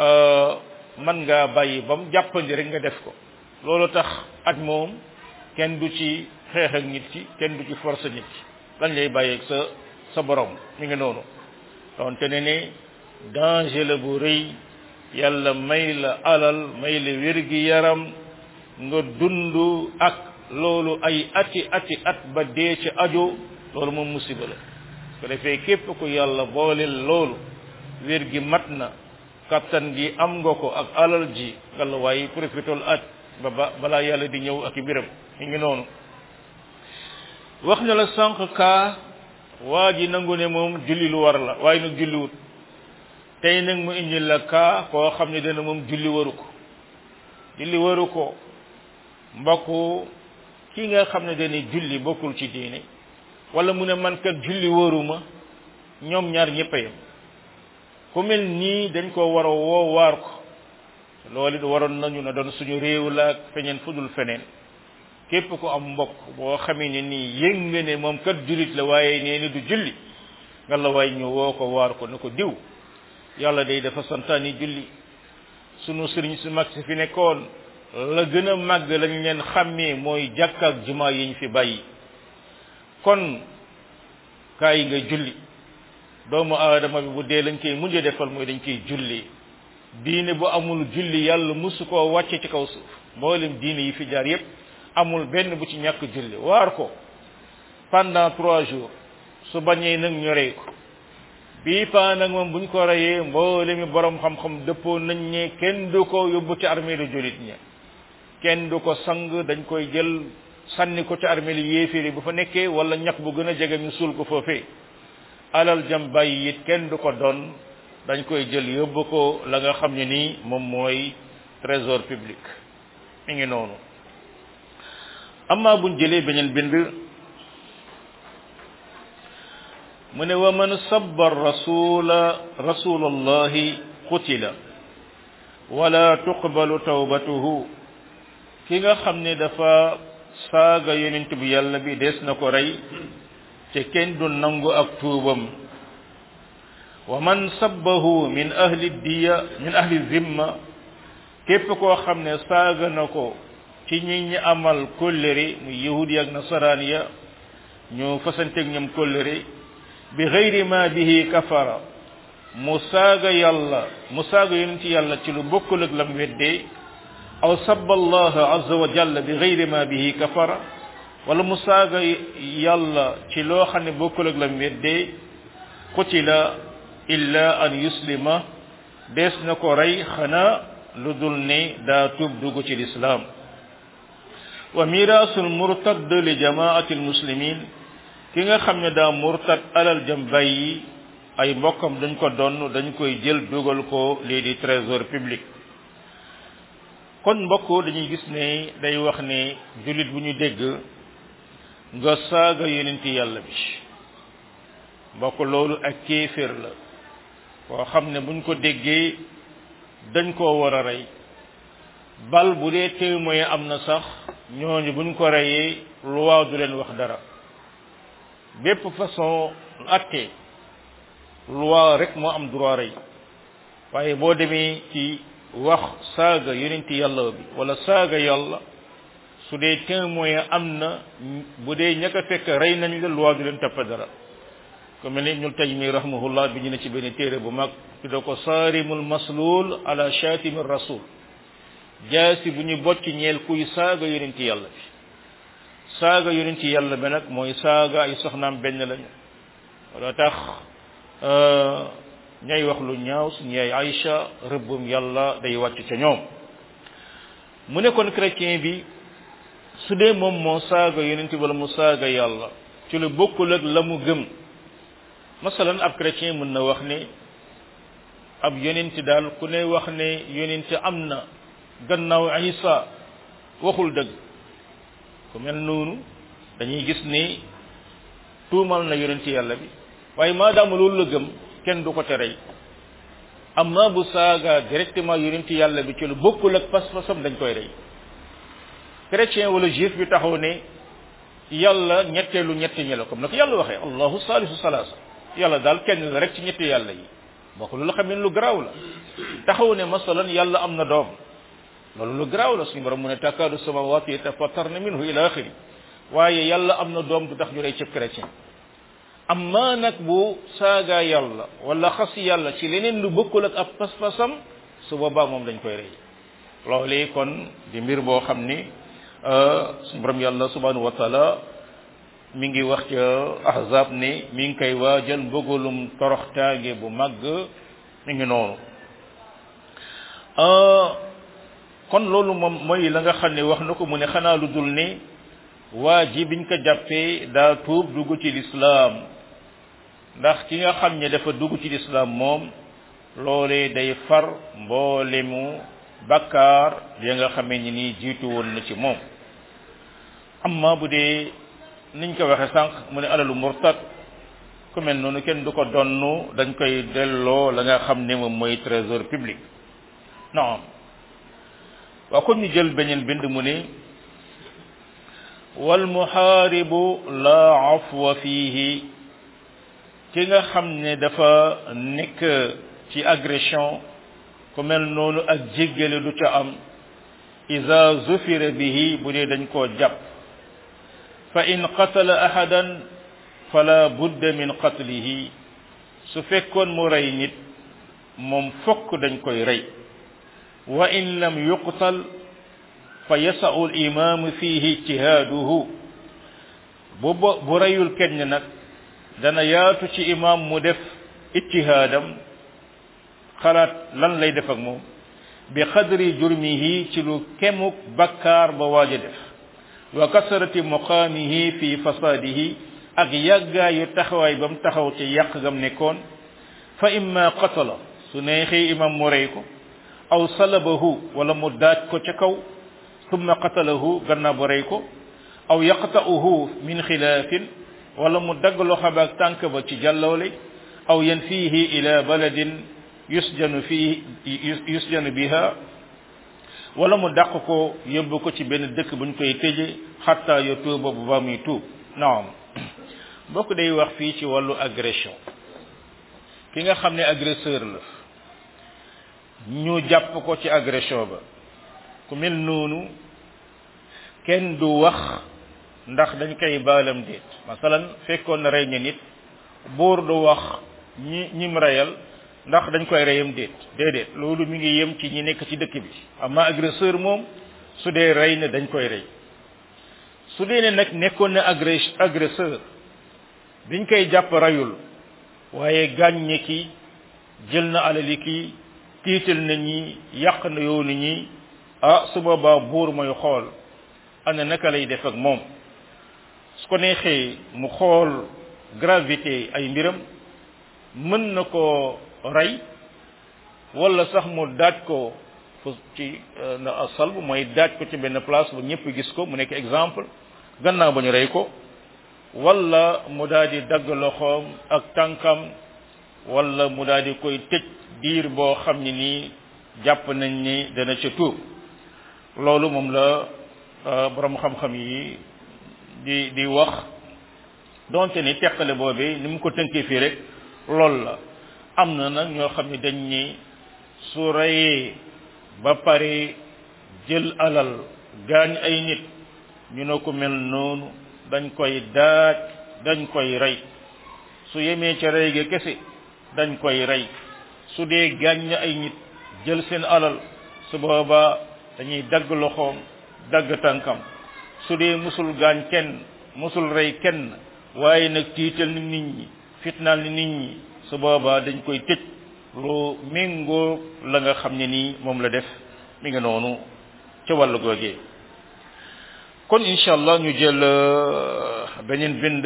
mën ngaa bàyyi ba mu jàppandi rek nga def ko loolu tax aj moom kenn du ci xeex ak nit ki kenn du ci force nit ki dañ lay bàyyi ak sa sa borom mi ngi noonu donte ne ne danger la bu rëy yàlla may la alal may la wér-gi yaram nga dund ak loolu ay ati ati at ba dee ci ajo loolu moom musiba la ko defee képp ku yàlla booleel loolu wér gi mat na kattan gi am nga ko ak alal ji nga la waaye profitol at ba ba balaa yàlla di ñëw ak i biram mi ngi noonu wax na la sànq kaa waa ji nangu ne moom julli lu war la waaye nag julliwut tey nag mu indi la kaa koo xam ne dana moom julli waru ko julli waru ko mbokku ki nga xam ne dana julli bokkul ci diine wala mu ne man kat julli waruma ñoom ñaar ñëpp a yem ku mel nii dañ ko war a woo waar ko loolu it waroon nañu na doon suñu réew la ak feñeen fudul feneen képp ku am mbokk boo xamee ne nii yëg nga ne moom kat jullit la waaye nee na du julli nga la waay ñu woo ko waar ko ne ko diw yàlla day dafa santaani julli sunu sëriñ su mag si fi nekkoon la gën a màgg lañ leen xàmmee mooy jàkka ak jumaa yi ñu fi bàyyi kon kaay nga julli doomu aadama bi bu dee lañ koy mujj defal mooy dañ koy julli diine bu amul julli yàlla musu koo wàcce ci kaw suuf mboolem diine yi fi jaar yépp amul benn bu ci ñàkk julli waar ko pendant trois jours su bañee nag ñu rey ko bii paa nag moom buñ ko reyee mboole mi borom xam-xam dëppoo nañ ne kenn du ko yóbbu ci armée lu jullit ña kenn du ko sang dañ koy jël sànni ko ci armée li yéeféeri bu fa nekkee wala ñax bu gën a jege ñu suul ko foofee alal jam bàyyi it kenn du ko doon dañ koy jël yóbbu ko la nga xam ne nii moom mooy trésor public mi ngi noonu amma buñ jëlee beneen bind mu ne wa man sabba rasula rasulallahi qutila wala tuqbalu tawbatuhu ki nga xam ne dafa saaga yonent bi yàlla bi des na ko rey te kenn du nangu ak tuubam wa man sabbahu min ahli diya min ahli zimma képp koo xam ne saaga na ko ci ñi ñi amal kóllëre muy yahudi ak nasaraan ya ñu fasanteeg ñoom kóllëre bi xayri ma bihi kafara mu saaga yàlla mu saaga yonent yàlla ci lu bokkul ak lam weddee aw sabba allah azza wa jalla bi xayri ma bihi kafara wala mu saaga yàlla ci loo xam ne bokkul ak lam weddee qutila illa an yuslima dees na ko rey xanaa lu dul ne daa tuub dugg ci lislaam wa miraasul murtad li jamaati almuslimin ki nga xam ne daa murtad alal jëm bàyyi ay mbokkam dañ ko donn dañ koy jël dugal ko lii di trésor public kon mbokk dañuy gis ne day wax ne jullit bu ñu dégg nga saaga yonenti yàlla bi mbokk loolu ak kéeféer la koo xam ne buñ ko déggee dañ koo war a rey bal bu dee témoin am na sax ñooñu buñ ko reyee loi du leen wax dara bépp façon atte loi rek moo am droit rey waaye boo demee ci wax saaga yonenti yàlla bi wala saaga yàlla su dee témoin am na bu dee ña ko fekk rey nañ la loi du leen topp dara ko mel ni Ibnul Taymi rahimahullah bi ñu ne ci benn téere bu mag tudda ko saarimul maslul ala shatimi rasul jaasi bu ñu bocc ñeel kuy saaga yonenti yàlla bi saaga yonenti yàlla bi nag mooy saaga ay soxnaam benn lañu wala tax ñay wax lu ñaaw suñu yaay Aïcha rëbbum yàlla day wàcc ca ñoom mu ne kon chrétien bi su dee moom moo saaga yonenti wala mu saaga yàlla ci lu bokkul ak la mu gëm masalan ab chrétien mën na wax ne ab yonent daal ku ne wax ne yonent am na gannaaw Isa waxul dëgg ku mel noonu dañuy gis ni tuumal na yonent yàlla bi waaye maadaama loolu la gëm kenn du ko terey amma bu saaga directement yonent yàlla bi ci lu bokkul ak pas-pasam dañ koy rey chrétien wala juif bi taxaw ne yàlla ñetteelu ñetti ñi la comme na ko yàlla waxee allahu salisu salaasa yàlla daal kenn la rek ci ñetti yàlla yi bokk lu la xam ne lu garaaw la taxaw ne masalan yàlla am na doom loolu lu garaaw la suñu borom mu ne takaadu samawati yatafattarna minhu ila axiri waaye yàlla am na doom du tax ñu rey cëb chrétien amma nag bu saaga yàlla wala xas yàlla ci leneen lu bokkul ak ab pas-pasam su boobaa moom dañ koy rey loolee kon di mbir boo xam ni suñu borom yàlla subhanahu wa taala mi ngi wax ca ahzab ni mi ngi koy waajal mbëggalum toroxtaange bu màgg mi ngi noonu kon loolu moom mooy la nga xam ne wax na ko mu ne xanaa lu dul ni waa ji biñ ko jàppee daa tuub dugg ci lislaam ndax ki nga xam ne dafa dugg ci lislaam moom loolee day far mboolemu bakkaar ya nga xamee ni nii jiitu woon na ci moom amma bu dee niñ ko waxe sànq mu ne alalu murtad ku mel noonu kenn du ko donnu dañ koy delloo la nga xam ne moom mooy trésor public naam waa kon ñu jël beneen bind mu ne wal muhaaribu la afwa fiihi ki nga xam ne dafa nekk ci agression ku mel noonu ak jéggale du ca am iza zufira bihi bu dee dañ koo jàpp fa in qatala ahadan fala budda min qatlihi su fekkoon mu rey nit moom fokk dañ koy rey wa in lam yuqtal fa yasau limamu fihi ijtihaaduhu bu bu reyul kenn nag dana yaatu ci imam mu def ijtihaadam xalaat lan lay def ak moom bi xadri jurmihi ci lu kemuk bakkaar ba waaj a def wa kasarati muqaamihi fi fasaadihi ak yàggaayu taxawaay ba mu taxaw ci yàq gam nekkoon fa imma qatala su neexee imam mu rey ko aw salabahu wala mu daaj ko ca kaw summa qatalahu gannaaw bu rey ko aw yaqta'uhu min xilaafin wala mu dagg loxo ba ak tànk ba ci jàllawle aw yanfihi ila baladin yusjanu fii yusjanu biha wala mu dàq ko yóbbu ko ci benn dëkk buñ koy tëje xatta yo tuuba bu ba muy tuub naam bokk day wax fii ci wàllu agression ki nga xam ne agresseur la ñu jàpp ko ci agression ba ku mel noonu kenn du wax ndax dañ koy baalam déet masalan fekkoon na rey ña nit buur du wax ñi ñim reyal ndax dañ koy reyam déet déedéet loolu mi ngi yem ci ñi nekk ci dëkk bi amma agresseur moom su dee rey na dañ koy rey su dee ne nag nekkoon na agresseur biñ koy jàpp reyul waaye gàññe ki jël na alali ki tiital na ñi yàq na yoonu ñi ah su boobaa buur mooy xool ana naka lay def ak moom su ko neexee mu xool gravité ay mbiram mën na ko rey wala sax mu daaj ko fu ci na salb mooy daaj ko ci benn place bu ñëpp gis ko mu nekk exemple gannaaw ba ñu rey ko wala mu daal di dagg loxoom ak tànkam wala mu daal di koy tëj diir boo xam ne nii jàpp nañ ni dana ca tuub loolu moom la borom xam-xam yi di di wax donte ni teqale boobee ni mu ko tënkee fii rek loolu la am na nag ñoo xam ne dañ ni su reyee ba pare jël alal gaañ ay nit ñu ne ko mel noonu dañ koy daaj dañ koy rey su yemee ca rey ga kese dañ koy rey su dee gaañ ay nit jël seen alal su boobaa dañuy dagg loxoom dagg tànkam su dee musul gaañ kenn musul rey kenn waaye nag tiital ni nit ñi fitnaal ni nit ñi su boobaa dañ koy tëj lu méngoo la nga xam ne nii moom la def mi nga noonu ca wàllu googee kon incha allah ñu jël beneen bind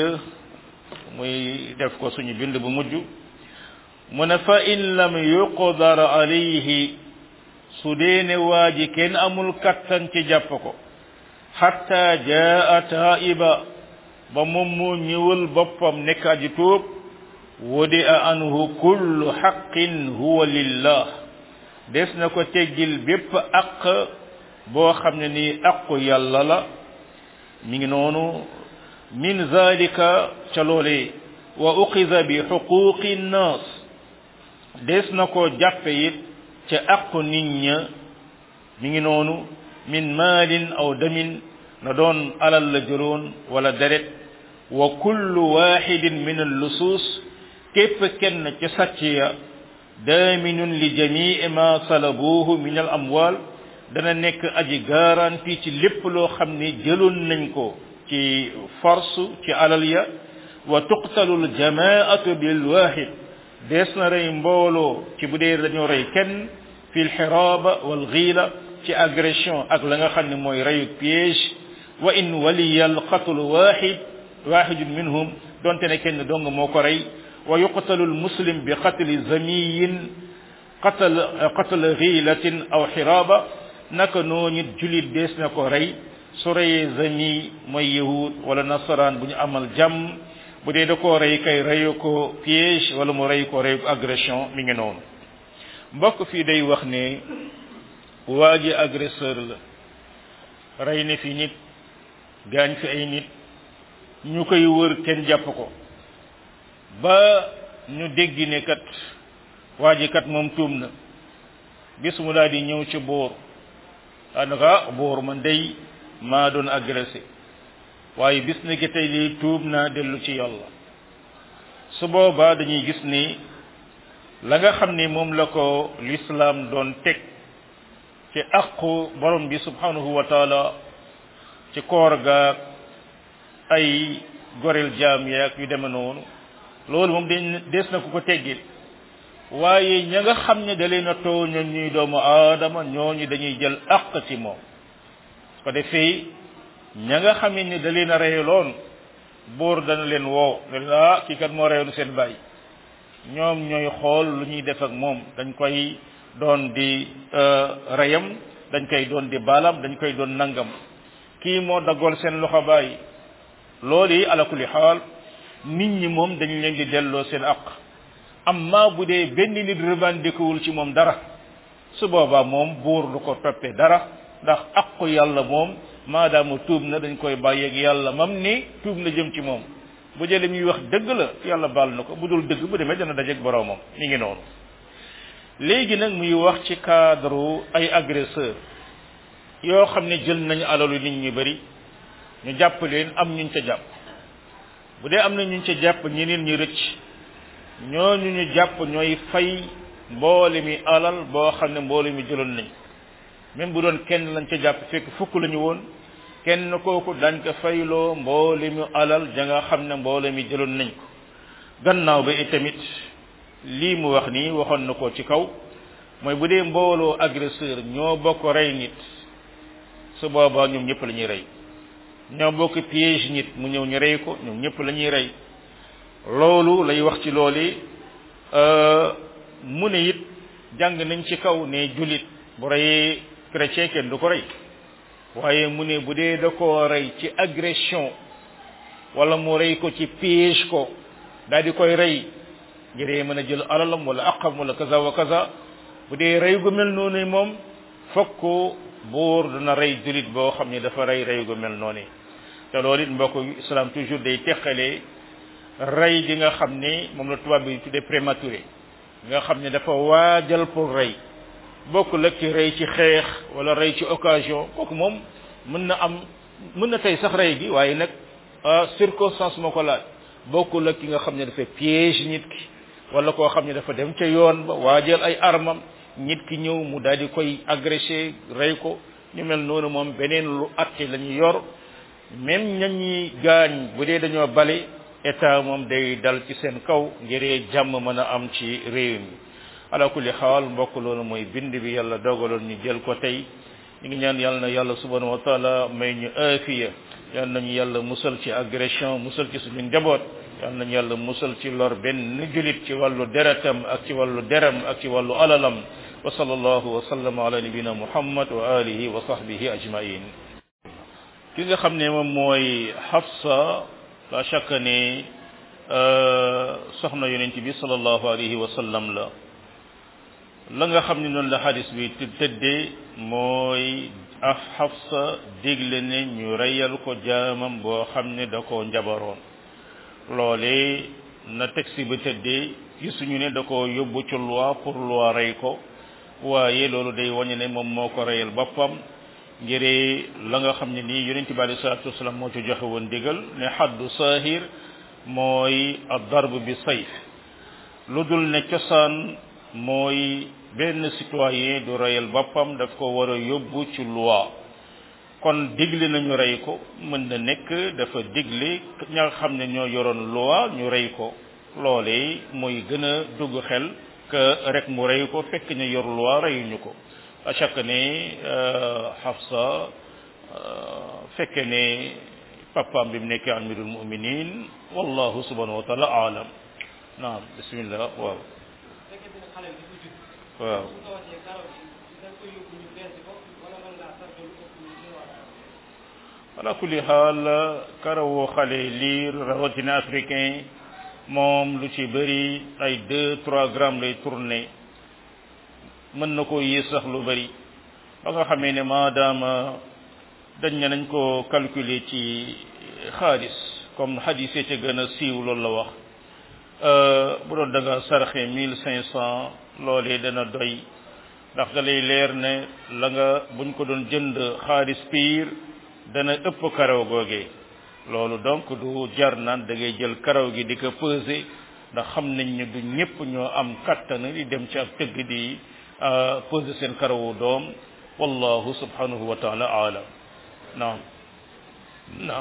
muy def ko suñu bind bu mujj mu ne fa in lam yuqdar alayhi su dee ne waa ji kenn amul kattan ci jàpp ko xatta jaa taiba ba moom moo ñëwal boppam nekk aji tuub wudi a anhu kullu xaqin huwa lillah des na ko teggil bépp aq boo xam ne nii aqu yàlla la mi ngi noonu min zalika ca loolee wa uqiza bi xuquqi nnaas des na ko jàppe it ca aqu nit ña mi ngi noonu min maalin aw damin na doon alal la jëloon wala deret wa kullu waxidin min allusuus képp kenn ca sàcc ya daaminun li jamii ma salabuuhu min al amwal dana nekk aji garanti ci lépp loo xam ne jëloon nañ ko ci force ci alal ya wa tuqtalu l jamaatu bil waxid dees na rey mbooloo ci bu dee dañoo rey kenn fi l xiraaba wal xiila ci agression ak la nga xam ne mooy reyu piège wa in waliya al qatlu waxid waxidun minhum donte ne kenn dong moo ko rey wa yuqtalu al muslim bi qatli zamiyin qatal qatal xiilatin aw xiraaba naka noo nit julit dees na ko rey su reyee zami mooy yahud wala nasaraan bu ñu amal jàmm bu dee da koo rey kay reyu ko piège wala mu rey ko reyu ko agression mi ngi noonu mbokk fii day wax ne waa ji agresseur la rey ne fi nit gaañ fi ay nit ñu koy wër kenn jàpp ko ba ñu dégg ne kat waa ji kat moom tuum na bis mu daal di ñëw ci boor daanaka boor man day maa doon agressé waaye bis ni ki tey lii tuub naa dellu ci yàlla su boobaa dañuy gis ni la nga xam ni moom la ko lislaam doon teg ci aqu borom bi subhanahu wa taala ci koor gaag ay goreel jaam yaag yu deme noonu loolu moom dañ des na ku ko teggil waaye ña nga xam ne da leen a tooñ ñuy doomu aadama ñooñu dañuy jël aq ci moom su ko defee ña nga xam ne da leen a reyeloon buur dana leen woo ne leen ah kii kat moo reyoon seen bàyyi ñoom ñooy xool lu ñuy def ak moom dañ koy doon di reyam dañ koy doon di baalam dañ koy doon nangam kii moo daggool seen loxo bàyyi loolu yi ala kulli xaal nit ñi moom dañ leen di delloo seen aq amma bu dee benn nit revendiqué wul ci moom dara su boobaa moom buur du ko toppee dara ndax aqu yàlla moom maadaama tuub na dañ koy bàyyeeg yàlla mam ni tuub na jëm ci moom bu jëlee muy wax dëgg la yàlla baal na ko bu dul dëgg bu demee dana dajeeg boroomam mi ngi noonu léegi nag muy wax ci cadre ay agresseur yoo xam ne jël nañu alalu nit ñu bari ñu jàpp leen am ñuñ ca jàpp bu dee am na ñuñ ca jàpp ñeneen ñi rëcc ñooñu ñu jàpp ñooy fay mboole mi alal boo xam ne mboole mi jëloon nañ même bu doon kenn lañ ca jàpp fekk fukk lañu woon kenn kooku dañ ko fayloo mboole mi alal ja nga xam ne mboole mi jëloon nañ ko gannaaw ba itamit lii mu wax nii waxoon na ko ci kaw mooy bu dee mbooloo agresseur ñoo bokk rey nit su boobaa ñoom ñëpp la ñuy rey ñoo bokk piège nit mu ñëw ñu rey ko ñoom ñëpp la ñuy rey loolu lay wax ci loolu mu ne it jàng nañ ci kaw ne jullit bu reyee chrétien kenn du ko rey waaye mu ne bu dee da koo rey ci agression wala mu rey ko ci piège ko daal di koy rey ngir mën a jël alalam wala aqam wala kaza wa kaza bu dee rey gu mel noonu moom fokk buur dana rey jullit boo xam ne dafa rey rey gu mel noonu te loolu it mbokk islam toujours day teqalee rey gi nga xam ne moom la tubaab bi tuddee prématuré nga xam ne dafa waajal pour rey bokk la ci rey ci xeex wala rey ci occasion kooku moom mën na am mën na tey sax rey gi waaye nag circonstance moo ko laaj bokkul ak ki nga xam ne dafa piège nit ki wala koo xam ne dafa dem ca yoon ba waajal ay armam nit ki ñëw mu daal di koy agressé rey ko ñu mel noonu moom beneen lu atte la ñu yor même ña ñi gaañ bu dee dañoo bale état moom day dal ci seen kaw ngir jàmm mën a am ci réew mi ala kulli xaal mbokk loolu mooy bind bi yàlla dogaloon ñu jël ko tey ñu ngi ñaan yàlla na yàlla subhanahu wa taala may ñu aafiya yal nañu yàlla musal ci agression musal ci suñu njaboot yal nañu yàlla musal ci lor benn julit ci wàllu deretam ak ci wàllu deram ak ci wàllu alalam wa sallallahu wa sallama ala nabina muhammad wa alihi wa sahbihi ajmain ki nga xam ne moom mooy Hafsa la chaque ne soxna yonent bi sallallahu alayhi wa sallam la la nga xam ne noonu la xadis bi tëddee mooy af Hafsa digle ne ñu reyal ko jaamam boo xam ne da koo njabaroon loole na texte ba tëddee gisuñu ne da ko yóbbu ci loi pour loi rey ko waaye loolu day wañe ne moom moo ko reyal boppam ngir la nga xam ne nii yonent bi alei salatu wasalaam moo ci joxe woon digal ne xaddu saahir mooy ad darb bi sayf lu dul ne cosaan mooy benn citoyen du reyal boppam daf ko war a yóbbu ci loi kon digle nañu rey ko mën na nekk dafa digle ña nga xam ne ñoo yoroon loi ñu rey ko loole mooy gën a dugg xel que rek mu rey ko fekk ñu yor loi reyuñu ko à chaque ne Hafsa fekke ne papaam bi mu nekkee amirul muminin wallahu subhanahu wa taala aalam naam bismillah waaw waaw ala kulli xaal karawoo xale liir rawatina africain moom lu ci bëri ay deux trois grammes lay tourné mën na koo yées sax lu bëri ba nga xamee ne maadaama dañ ne nañ ko calculer ci xaalis comme xadis ca gën a siiw loolu la wax bu doon da nga sarxe mille cinq cent loolee dana doy ndax da lay leer ne la nga buñ ko doon jënd xaalis piir dana ëpp karaw googee loolu donc du jar naan da ngay jël karaw gi di ko peser ndax xam nañ ne du ñëpp ñoo am kattan di dem ci ab tëgg di peser seen karawu doom wallahu subhanahu wa taala aalam naam naam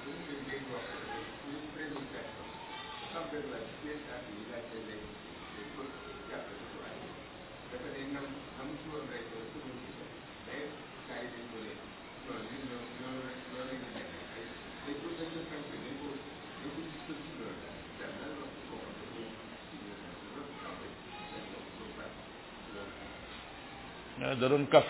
da doon kaf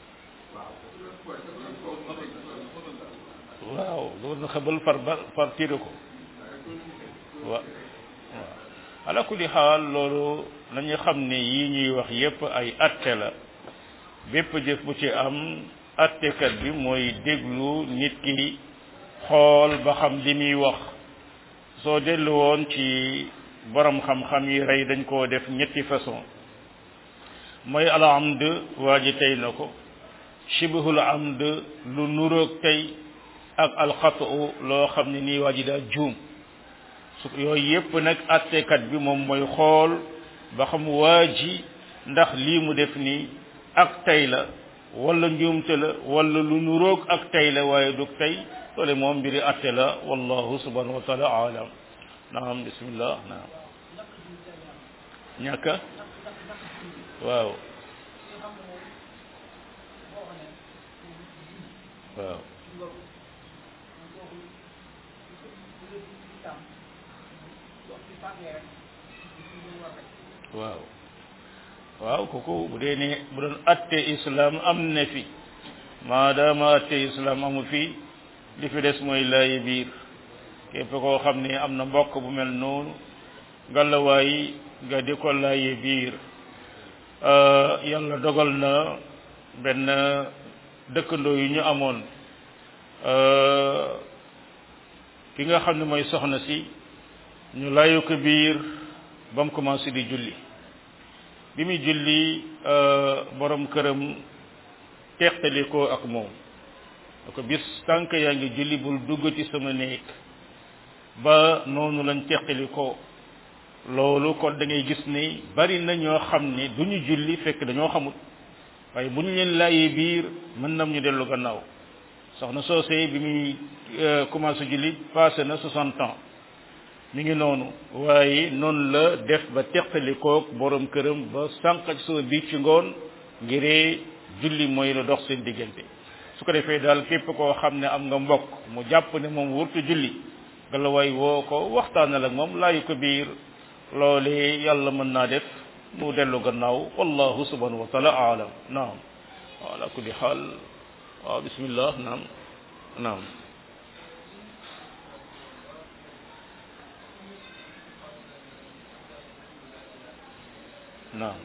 waaw doon xebal far ba far tiire ko waaw waaw ala kulli xaal loolu nañu xam ne yii ñuy wax yépp ay atte la bépp jëf bu ci am attekat bi mooy déglu nit ki xool ba xam li muy wax soo dellu woon ci borom xam-xam yi rey dañ koo def ñetti façon mooy al amd waa ji tey na ko shibhul amd lu nuroog tey ak alxatu loo xam ne nii waa ji daa juum su yooyu yépp nag attekat bi moom mooy xool ba xam waa ji ndax lii mu def nii ak tey la wala njuumte la wala lu nuroog ak tey la waaye du tey loole moom mbiri atte la wallahu subhanahu wa taala alam naam bismillah naam ñàkka waaw waaw waaw waaw kooku bu dee ne bu doon atte islam am na fi maadaama atte islam amu fi li fi des mooy laayi biir képp koo xam ne am na mbokk bu mel noonu ngalawaay nga di ko laayi biir yàlla dogal na benn dëkkandoo yu ñu amoon ki nga xam ne mooy soxna si ñu layu ko biir ba mu commencé di julli bi muy julli borom këram teqali ko ak moom da ko bis tànk yaa ngi julli bul duggati sama néeg ba noonu lañ teqali ko loolu kon da ngay gis ni bari na ñoo xam ne du ñu julli fekk dañoo xamut waaye bu ñu leen laajee biir mën nam ñu dellu gannaaw soxna soosee bi muy commencé julli passé na soixante ans mi ngi noonu waaye noonu la def ba teqali koog borom këram ba sànq ci sama biir ci ngoon ngiree julli mooy la dox seen diggante su ko defee daal képp koo xam ne am nga mbokk mu jàpp ne moom wurtu julli gala waay woo ko waxtaanal ak moom laayu ko biir loole yàlla mën naa def mu dellu gannaaw wallahu subhanahu wa taala aalam naam ala kulli xaal waaw bismillah naam naam naam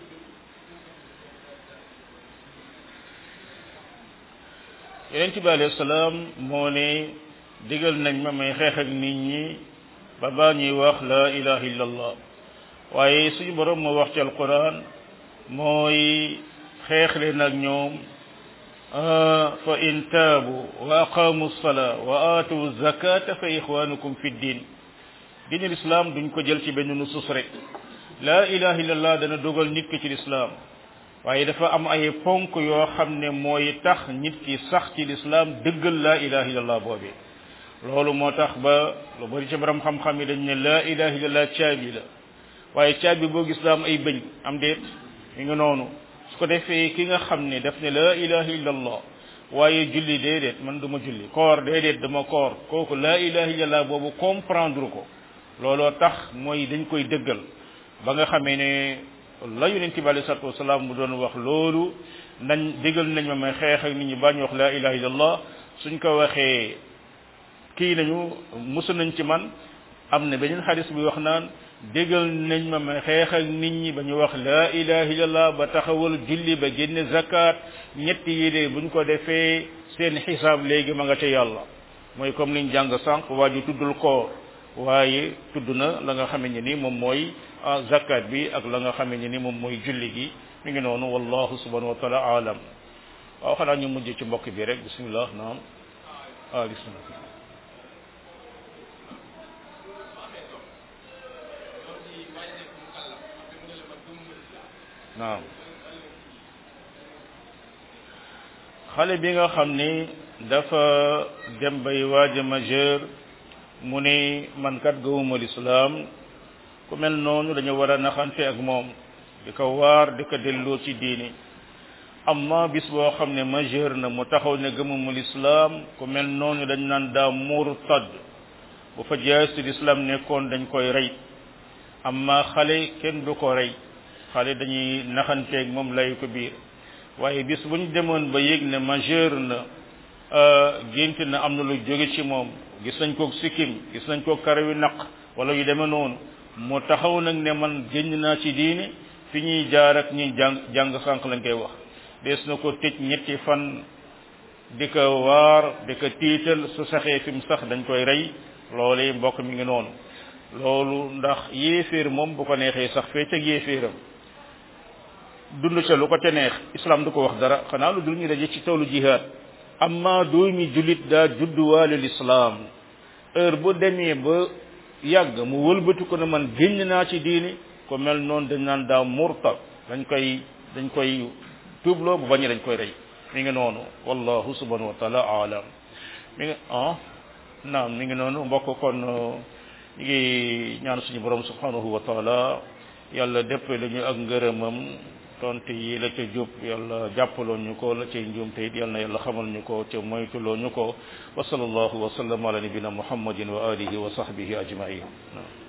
yonent bi alayhi salaam moo ne digal nañ ma may xeex ak nit ñi ba baa ñuy wax la ilaha illallah waaye suñu borom moo wax ci alquran mooy xeex leen ak ñoom fa in taabu wa aqamu salaa wa aatu zakata fa ixwanukum fi ddin diinul islam duñ ko jël ci benn nusus rek la ilaha illallah dana dogal nit ki ci lislaam waaye dafa am ay ponk yoo xam ne mooy tax nit ki sax ci lislaam dëggal la ilaha illallah boobi loolu moo tax ba lu bari ci borom xam-xam yi dañ ne la ilaha illallah caabi la waaye caabi boo gis daa am ay bëñ am déet mi nga noonu su ko defee ki nga xam ne daf ne la ilaha illallah waaye julli déedéet man duma julli koor déedéet dama koor kooku la ilaha illallah boobu comprendre ko looloo tax mooy dañ koy dëggal ba nga xamee ne la yonent bi alei salatu wasalaam mu doon wax loolu nañ déggal nañ ma may xeex ak nit ñi bañ wax la ilaha illallah suñ ko waxee kii nañu musu nañ ci man am na beneen xadis bi wax naan déggal nañ ma may xeex ak nit ñi ba ñu wax la ilaha illallah ba taxawal julli ba génne zakat ñetti yi de buñ ko defee seen xisaab léegi ma nga ca yàlla mooy comme liñ jàng sànq waa ji tuddul koor waaye tudd na la nga xamee ne ni moom mooy zakat bi ak la nga xamee ne ni moom mooy julli gi mi ngi noonu wallahu subhanahu wa taala alam waaw xanaa ñu mujj ci mbokk bi rek bismillah naam ah bismillah naam xale bi nga xam ni dafa dem bay waaja majeur mu ni man kat gëwuma lislaam ku mel noonu dañu war a naxante ak moom di ko waar di ko delloo ci diini amma bis boo xam ne majeur na mu taxaw ne gëmuma lislaam ku mel noonu dañ naan daa murtad bu fa jaasi lislaam nekkoon dañ koy rey amma xale kenn du ko rey xale dañuy naxanteeg moom lay ko biir waaye bis bu ñu demoon ba yëg ne majeur na gént na am na lu jóge ci moom gis nañ koog sikkim gis nañ koog karawi naq wala yu demee noonu mu taxaw nag ne man génn naa ci diine fi ñuy jaar ak ñuy jàng jàng sànq lañ koy wax des na ko tëj ñetti fan di ko waar di ko tiital su saxee fi mu sax dañ koy rey loolee mbokk mi ngi noonu loolu ndax yéeféer moom bu ko neexee sax fee ca yéeféeram dund ca lu ko ca neex islam du ko wax dara xanaa lu dul ñu daje ci tawlu jihaad amma doomi jullit daa judduwaale lislaam heure bu demee ba yàgg mu wëlbati ko ne man génn naa ci diini ko mel noonu dañ naan daa murtad dañ koy dañ koy tuubloo bu bañee dañ koy rey mi ngi noonu wallahu subhanahu wa taala alam mi ngi ah naam mi ngi noonu mbokk kon ñu ngi ñaan suñu borom subhanahu wa taala yàlla dépp la ñu ak ngërëmam tontu yi la ca jub yàlla jàppaloon ñu ko la cay njuum te it yal na yàlla xamal ñu ko ca moytuloo ñu ko wa sallallahu wa sallam ala nabina muhammadin wa alihi wa sahbihi ajmain